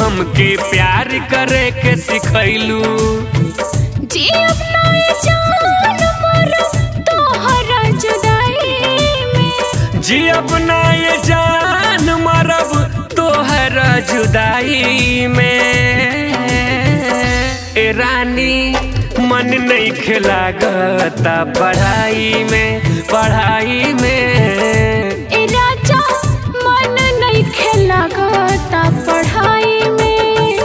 हमके प्यार करे के सिखैलू जी अपना ये जान मरो तोहरा जुदाई में जी अपना ये जान मरब तोहरा जुदाई में ए रानी मन नहीं खिलागता पढ़ाई में पढ़ाई में ए राजा मन नहीं खेला गता पढ़ाई में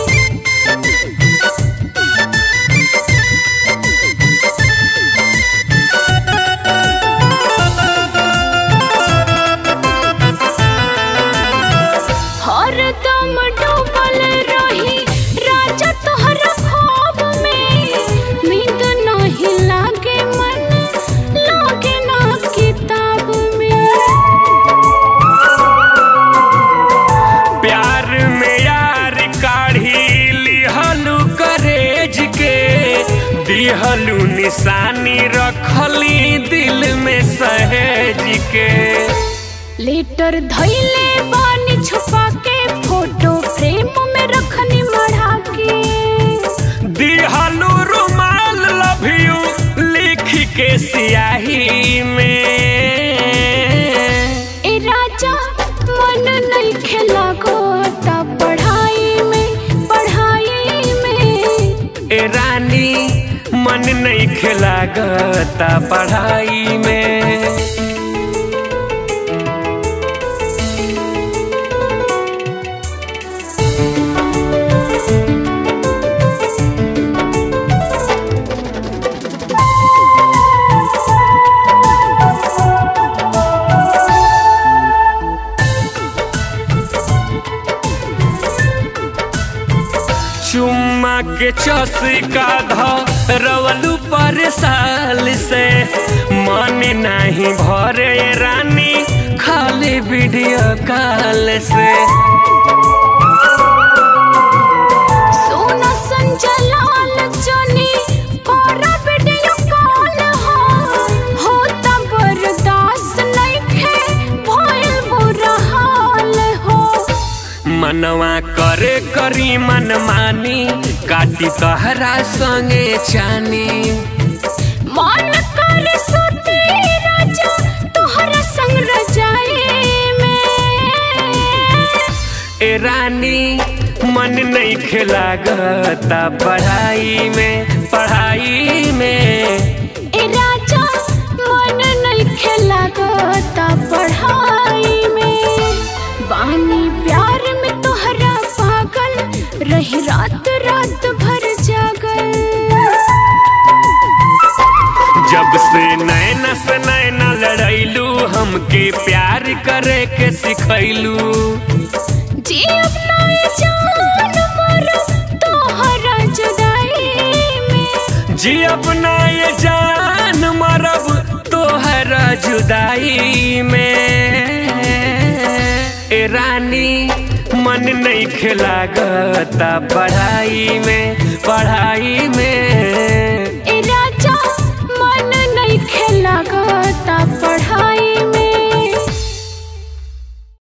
हरदम डूबल रही राजा तोहरा ख्वाब में नींद नहीं लागे मन लागे ना किताब में प्यार में यार काढ़ी लिहलू करेज के दिहलू निशानी रखली दिल में सहेज के लेटर धैले बानी छुपा के फोटो फ्रेम में रखनी मढ़ा के दिहलू रुमाल लव यू लिख के सियाही में ए राजा मन नहीं खेला गोता पढ़ाई में पढ़ाई में ए रानी मन नहीं खिलागता पढ़ाई में चुम्मा के चसिका ध रवलू पर साल से मन नहीं भरे रानी खाली वीडियो कॉल से सोना संजलाल जनी कोरा वीडियो कॉल हो होता बर्दाश्त नहीं खे भइल बुरा हाल हो मनवा करे करी मन मानी काटी तहरा संगे चानी मन कर सोते राजा तोहरा संग रजाए में ए रानी मन नहीं खिलागता पढ़ाई में पढ़ाई में ए राजा मन नहीं खेला गता पढ़ाई में बानी प्यार में तोहरा पागल रही रात रात भर जागल जब से नैना से नैना लड़ैलू हमके प्यार करे के सिखैलू जी अपना ये जान मरो तोहरा जुदाई में जी अपना ये जान मरब तोहरा जुदाई में ए रानी मन नहीं खिलागता पढ़ाई में पढ़ाई में ए राजा मन नहीं खेला